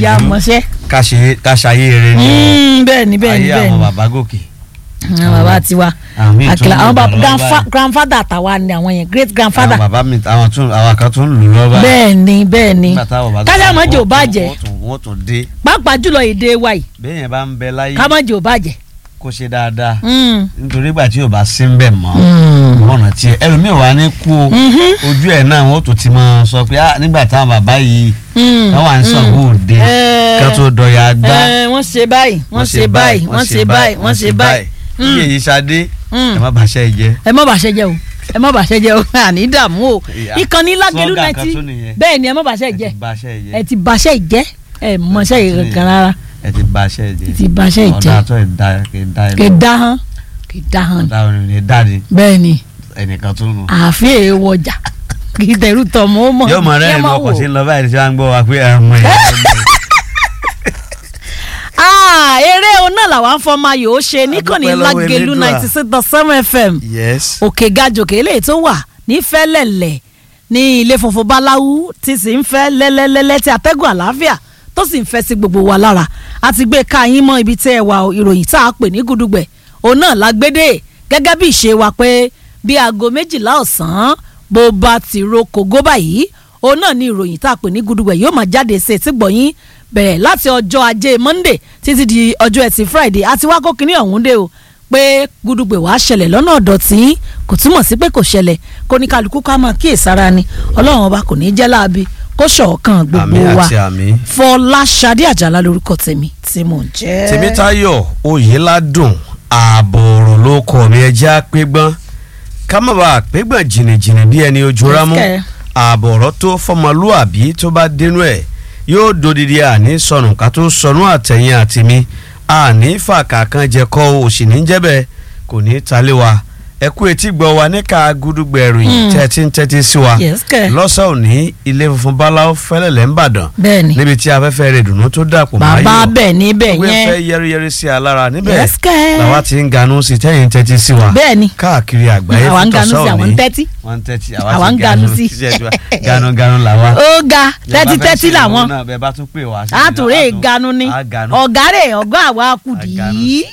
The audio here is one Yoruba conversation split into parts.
ìyá gbìyànjú mọ̀ṣẹ́ ká ṣe ká ṣayé rere ní bẹ́ẹ̀ ni bẹ́ẹ̀ ni ayé bẹ́ẹ̀ àwọn ni bàbá gòkè. àwọn bàbá tiwa àwọn míì tún àkìlà àwọn lù bàbá lọ́wọ́ grandfa- báyìí. grandfather àtàwa ni àwọn yẹn great àwọn grandfather bàbá mi àwọn tún àwọn kan tún lù lọ́wọ́ báyìí. bẹ́ẹ̀ ni bẹ́ẹ̀ ni Nígbà táwọn bàbá kájà tó- mọ́jì ò wọ́n tún- bàjẹ́ wọ́n tún- wọ́n tún dé pàápàá jùlọ èdè wa yìí bẹ́ẹ̀ yẹn bá ń bẹ láyé ká mọ́jì ò bàjẹ́. kó ṣe dáadáa Mm. nítorí ìgbà tí yóò bá sí ń bẹ̀ mọ́ Mm. ọ̀nà tí ẹlòmíì wà ní kú o Mhm. ojú ẹ̀ náà wọ́n tún ti máa sọ pé ah nígbà táwọn bàbá yìí Mm. táwọn à ń sọ̀gbọ́ òde Eh. ká tó dọ̀yà gbá Eh, wọ́n ṣe báyìí wọ́n ṣe báyìí wọ́n ṣe báyìí wọ́n ṣe báyìí. iye yìí ṣadé Mm. ẹ má bàṣẹ jẹ ẹ má bàṣẹ jẹ o ẹ má bàṣẹ jẹ o àní dààmú o Ìyá. ìkànnì lágẹlú Slogan náà kan ti tún nìyẹn. bẹ́ẹ̀ ni ẹ má bàṣẹ jẹ ẹ ti bàṣẹ jẹ ẹ ti bàṣẹ ìjẹ ẹ mọṣẹ yìí kankan rárá ẹ ti bàṣẹ jẹ ẹ ti bàṣẹ ìjẹ ọ̀dà tó ẹ̀ dá ẹ̀ dá ẹ̀ kì í dá hán kì í dá hán ọ̀dà òní ní dáàdi bẹ́ẹ̀ ni ẹnìkan tó nù. àfi èèwọ̀ ọjà kì í tẹ̀rù tọ̀ mọ́ mọ́ yóò mọ rẹ kí ẹ ẹnu má ọkọ̀ wò. sí ń lọ báyìí tí wọ́n ń gbọ́ wa pé ẹ̀mọ ẹ̀ Ah, eré o náà làwọn afọmọ ayò ó ṣe níkànnì A dúpẹ́ lọ́wọ́ lágẹlú Elédùà. ninety six dot seven fm yes òkè gajòkè eléyìí tó wà ní fẹ́lẹ̀lẹ̀ ní ilé funfun báláwú tí sì ń fẹ́ lẹ́lẹ́lẹ́lẹ́ tí atẹ́gùn àlàáfíà tó sì ń fẹ́ sí gbogbo wa lára a ti gbé ká yín mọ́ ibi tẹ́ ẹ wà o, ìròyìn tá a pè ní gudugbẹ̀ òun náà la gbédè gẹ́gẹ́ bí ìṣe wa pé bí aago méjìlá ọ̀sán bó bá ti ro kògó báyìí òun náà ni ìròyìn tá a pè ní gudugbẹ̀ yóò máa jáde sí etí gbọ̀nyín bẹ̀rẹ̀ láti ọjọ́ ajé monday títí di ọjọ́ ẹtì friday àti wákò kínní ọ̀hún dé o pé gudugbẹ̀ wàá ṣẹlẹ̀ lọ́nà ọ̀dọ̀ tí kò túmọ̀ sí pé kò ṣẹlẹ̀ kó ní kálukú ká máa kíyèsára ni ọlọ́run ọba kò ní jẹ́ láabi kó ṣọ̀ọ̀kan gbogbo àmì wa àti àmì. fọláṣadé àjàlá lórúkọ tèmi tí mò ń jẹ́. tèmítáyọ̀ oyèládùn ààbò ọ̀rọ̀ ló kọ mi ẹjẹ́ àpégbọ́n ká má bàa pégbọ́n jìnnìjìnnì bí ẹni ojú rámú Yes, kẹ́. ààbò ọ̀rọ̀ tó fọmọlúàbí tó bá dénú ẹ̀ yóò dodidi àní sọnù ká tó sọnù àtẹ̀yìn àtìmí àní fàkà kan jẹ kọ́ òsì ní jẹ́bẹ̀ kò ní talé wa ẹ kú etí gbọ́ wa níka gúdúgbẹ̀rù yìí Mm. tẹ́tí ń tẹ́tí sí wa Yes, kẹ́. lọ́sàn òní ilé funfun báláwo fẹ́lẹ̀lẹ̀ ń bàdàn bẹ́ẹ̀ni níbi tí afẹ́fẹ́ rẹ̀ dùnú tó dàpọ̀ máa bàbá yọ̀ bẹ́ẹ̀ níbẹ̀ ìwé yẹn fẹ́ yẹ́rìyẹ́rì sí alára níbẹ̀ Yes, kẹ́. làwa ti ń ganú sí tẹ́yìn tẹ́tí sí wa bẹ́ẹ̀ni káàkiri àgbáyé àwa ń fún ganú sí tọ̀sán àwọn ń òní tẹ́tí wọ́n ń tẹ́tí àwa ń ganú sí. ganu ganu làwa. ó ga tẹ́tí tẹ́tí làwọn bẹ́ẹ̀ bá tún pè wá. sí àtúrẹ́ ìlú, ìganu ni á ganu. ọ̀gá rẹ̀ ọ̀gá àwa kùdì Àganu yìí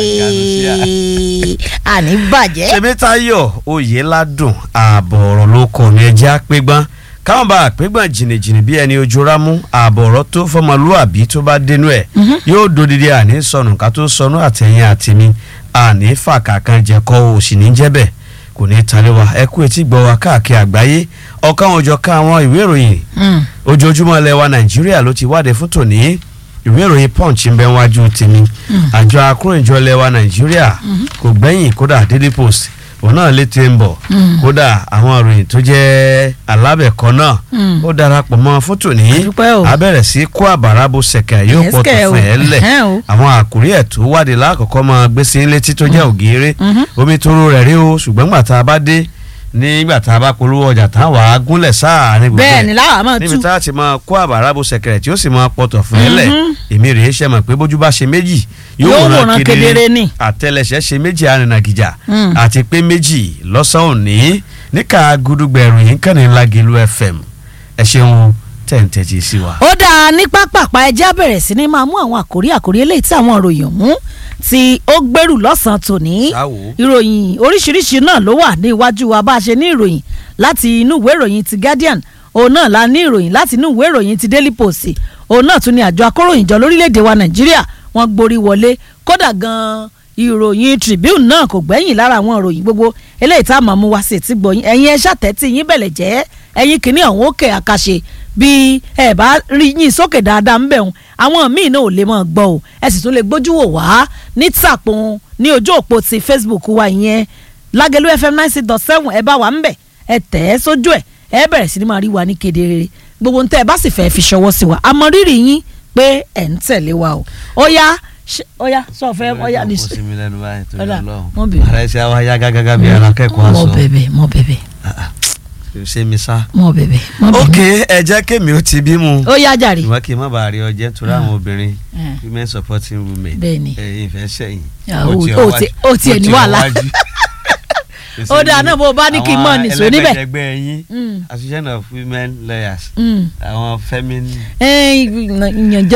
sí àní bàjẹ́. tèmítáyọ̀ oyèládùn ààbọ̀ ọ̀rọ̀ ló kọ̀ ní ẹjẹ́ àpégbọ́n káwọn bá àpégbọ́n jìnnìjìnnì bí ẹni ojú rámú ààbọ̀ ọ̀rọ̀ tó fọmọlúàbí tó bá dénú ẹ̀ yóò dodidi àní sọnù ká tó sọnù àtẹ̀yìn àtìmí àní fàkà kan jẹ kọ́ òsì ní jẹ́bẹ̀ kò ní talé wa ẹ kú etí gbọ́ wa káàkiri àgbáyé ọ̀kan òjọ̀ ká àwọn ìwé ìròyìn Mm. ojoojúmọ́ ilẹ̀ wa nàìjíríà ló ti wáde fún tòní ìwé ìròyìn punch ń bẹ wájú tèmi àjọ akóròyìnjọ ilẹ̀ wa nàìjíríà kò gbẹ́yìn kódà daily post òun náà létí ń bọ̀ kódà àwọn ìròyìn tó jẹ́ alábẹ̀kọ náà Mm. ó darapọ̀ mọ́ fún tòní Àdúpẹ́ o. abẹ́rẹ́ sí kó àbàrà bó ṣẹ̀kẹ̀ yóò Yes, pọ̀ tó kẹ́ o. fún ẹ lẹ̀ Ẹ̀hẹ́n o. àwọn àkórí ẹ̀ tó wáde lákọ̀ọ́kọ́ máa gbé sí létí tó jẹ́ ògèrè Mhm. omi tó rú rẹ̀ rí o ṣùgbọ́n gbà tá a bá dé nígbà tá a bá polówó ọjà tá a wà á gúnlẹ̀ sáà ní gbogbo ẹ̀ bẹ́ẹ̀ ni láwa máa níbi tú tá a ti máa kó àbàrà bó ṣẹ̀kẹ̀rẹ̀ tí ó sì máa pọ̀tọ̀ fún ẹ lẹ̀ Mhm. èmi rèé ṣe mọ̀ pé bójú bá ṣe méjì Yóò wòran kedere ni. àtẹlẹsẹ̀ ṣe méjì arìnàgìjà Mm. àti pé méjì lọ́sàn-án òní níka gudugbẹ̀rù yìí kàn ní Lágẹ̀lú FM ẹ ṣeun tẹ̀ǹtẹ̀tì sí wa. ó dáa ní pápápá ẹjẹ́ á bẹ̀rẹ̀ sí ni máa mú àwọn àkórí àkórí eléyìí tí àwọn ìròyìn ọ̀hún tí ó gbèrú lọ́sàn-án tòní Sáwo. ìròyìn oríṣiríṣi náà ló wà ní iwájú wa bá a ṣe ní ìròyìn láti inú ìwé ìròyìn ti Guardian òun náà la ní ìròyìn láti inú ìwé ìròyìn ti Daily Post òun náà tún ní àjọ akóròyìnjọ lórílẹ̀‐èdè wa Nàìjíríà wọ́n gborí wọlé kódà gan-an ìròyìn Tribune náà kò gbẹ́yìn lára àwọn ìròyìn gbogbo eléyìí tá a máa mú wá sí ti gbọ̀yìn ẹ̀yin ẹ ṣàtẹ́tì yín bẹ̀lẹ̀ jẹ́ ẹ̀yin kìíní ọ̀hún òkè àkàṣe bí ẹ bá rí yín sókè dáadáa ń bẹ̀ wọn àwọn míì náà ò lè máa gbọ́ o ẹ sì tún lè gbójú wò wá ní tàpọ̀n ní ojú òpó ti Facebook wa ìyẹn Lágẹ̀lú FM ninety dot seven ẹ bá wa ń bẹ̀ ẹ tẹ̀ ẹ́ sójú ẹ̀ ẹ bẹ̀rẹ̀ sí ni máa rí wa ní kedere gbogbo ntẹ́ ẹ bá sì fẹ́ fi ṣọwọ́ sí wa àmọ́ rírì yín pé ẹ̀ ń tẹ̀lé wa o ó yá ṣe- ó yá sọ fẹ́ ó yá ní kò sí mi lẹ́nu báyìí tó Ọ̀dà, yọ mo lọ́hùn. bẹ̀. ara ẹsẹ̀ wa yá gágágá bí ara kẹ́kọ̀ọ́ mọ aṣọ. bẹ̀bẹ̀ mọ bẹ̀bẹ̀ ṣé mi sá. mọ bẹ̀bẹ̀ mọ bẹ̀bẹ̀ ok ẹ jẹ́ kémi ó ti bímú. ó yá jàre ìwọ kì í má bàa rí ọjẹ́ torí àwọn obìnrin Eh. women supporting women. Bẹ́ẹ̀ni. ẹ̀yin ìfẹ́ sẹ́yìn. Ah, Ó ó- ti ó ọwájú- ti- ó tiẹ̀ ó ní ti wàhálà. ọwájú. Ó dáa náà bó o bá ní kí n mọ̀ nìṣó níbẹ̀. àwọn ẹlẹgbẹjẹgbẹ yín Mm. association of women lawyers Mm. àwọn femin ẹ ìyànjẹ